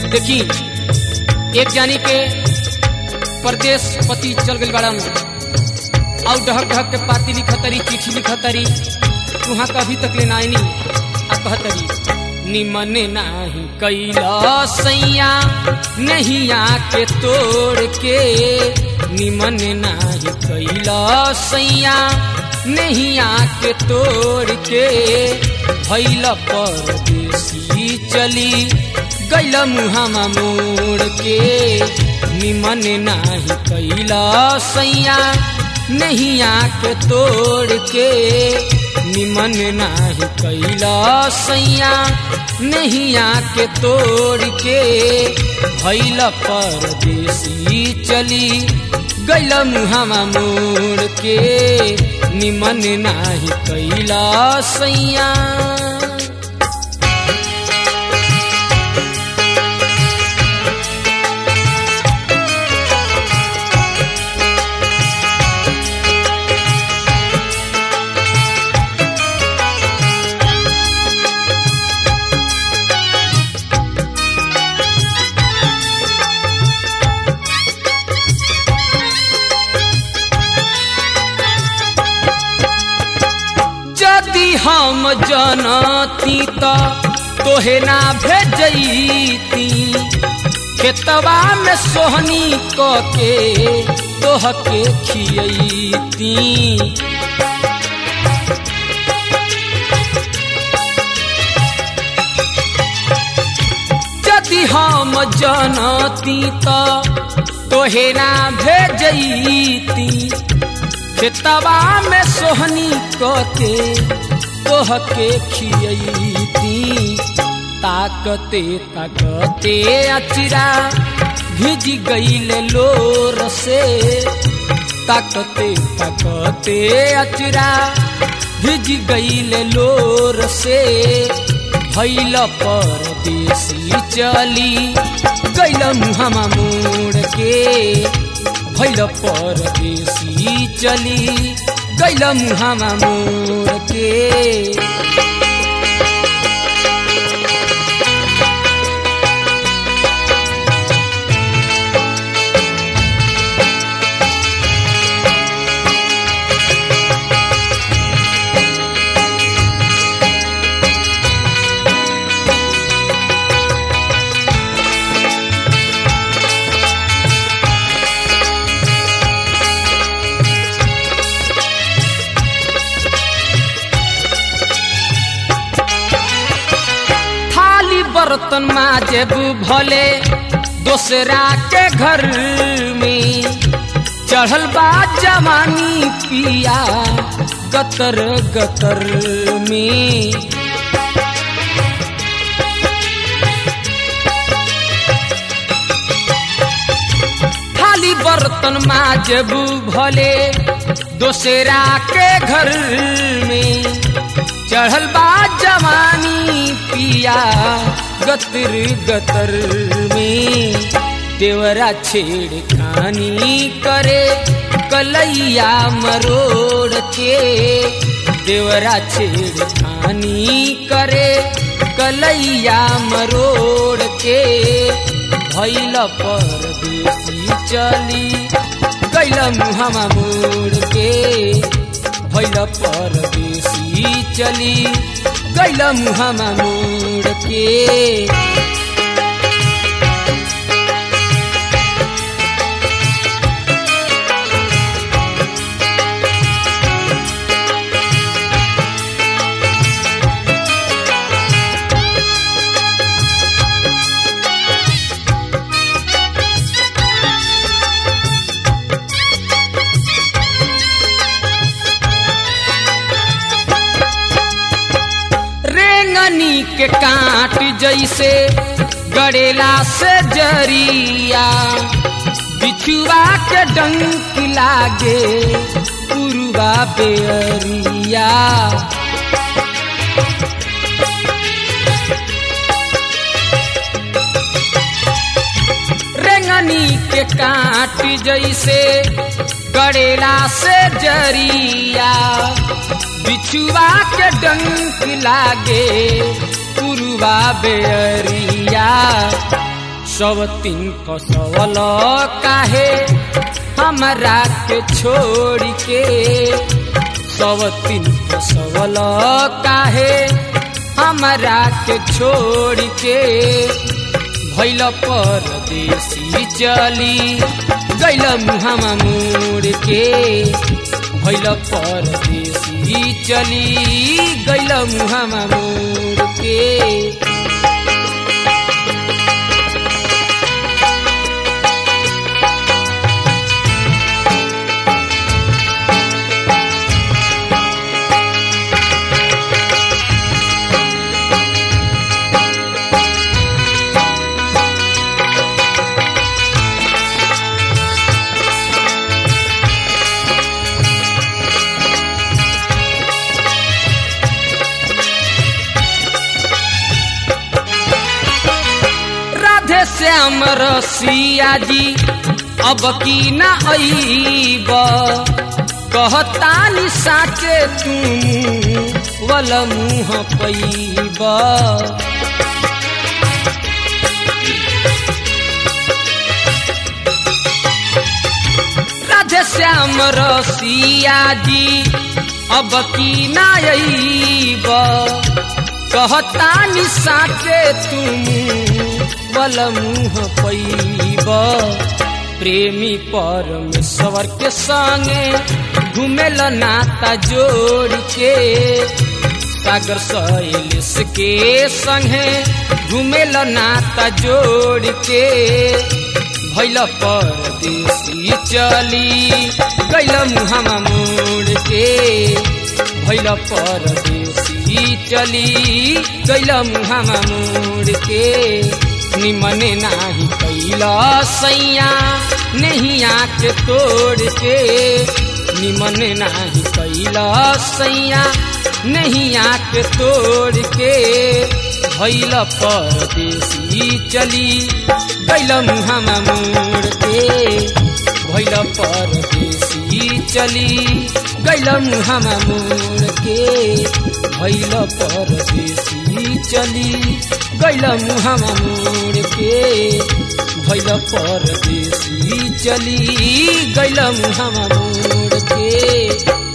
देखी एक जानी के परदेश पति चल गई बड़ा और ढहक ढहक के पाती लिखतरी चिट्ठी लिखतरी वहां कभी तक ले नाइनी आ कहतरी निमन नाही कैला सैया नहीं आके तोड़ के निमन नाही कैला सैया नहीं आके तोड़ के भैल परदेसी चली गैल मुहामा मोड़ के निमन नाही कैला सैया नहीं आके तोड़ के निमन नाही कैला सैया नहीं आके तोड़ के भैल परदेसी चली गैल मुहामा मोड़ के निमन नाही कैला सैया यदि हम जनती त तोहे ना भेजती खेतवा में सोहनी क के तोह के खियती यदि हम जनती त तोहे ना भेजती खेतवा में सोहनी के तोह के खियती ताकते ताकते अचिरा भिज गईल लोर से ताकते ताकते अचिरा भिज गईल लोर से भैल परदेसी चली गैल मुहामा मोड़ के भैल परदेसी चली गैल मुहामा मोड़ के थाली बर्तन माजेब भले दोसरा के घर में चढ़ल बा जवानी पिया गतर गतर में थाली बर्तन माजेब भले दोसरा के घर में चढ़ल बा जवानी पिया गतर गतर में देवरा छेड़ खानी करे कलैया मरोड़ के देवरा छेड़ खानी करे कलैया मरोड़ के भैल परदेसी चली गैल मुहामा मोड़ के भैल परदेसी चली गैल मुहामा मोड़ के रेंगनी के काट जैसे गड़ेला से जरिया बिछुआ के डंक लागे पुरुआ बेअरिया रेंगनी के काट जैसे गड़ेला से जरिया बिछुआ के डंक लागे पुरुआ बेअरिया सब तीन फसवल काहे हमरा के छोड़ के सब तीन फसवल काहे हमरा के छोड़ के भैल परदेसी चली गैल मुहामा मोड़ के भैल परदेसी चली गैल मुहामा मोड़ के राधे श्याम रसिया जी अब की ना अईब कहतानी साचे तुम वल मुँह पैब राधे श्याम रसिया जी अब की ना अईब कहतानी साचे तुम बल मुँह पैब प्रेमी परमेश्वर के संगे घुमेल नाता जोड़ के सागर शैलेश के संगे घुमेल नाता जोड़ के भैल परदेसी चली गैल मुहामा मोड़ के भैल परदेसी चली गैल मुहामा मोड़ के निमने नाही कैला सैया नहीं आँख तोड़ के निमन नाही कैला सैया नहीं आँख तोड़ के भैल परदेसी चली गैल मुहामा मोड़ के भैल परदेसी चली गैल मुहामा मोड़ के भैल परदेसी चली गैल मुहामा मोड़ के भैल परदेसी चली गैल मुहामा मोड़ के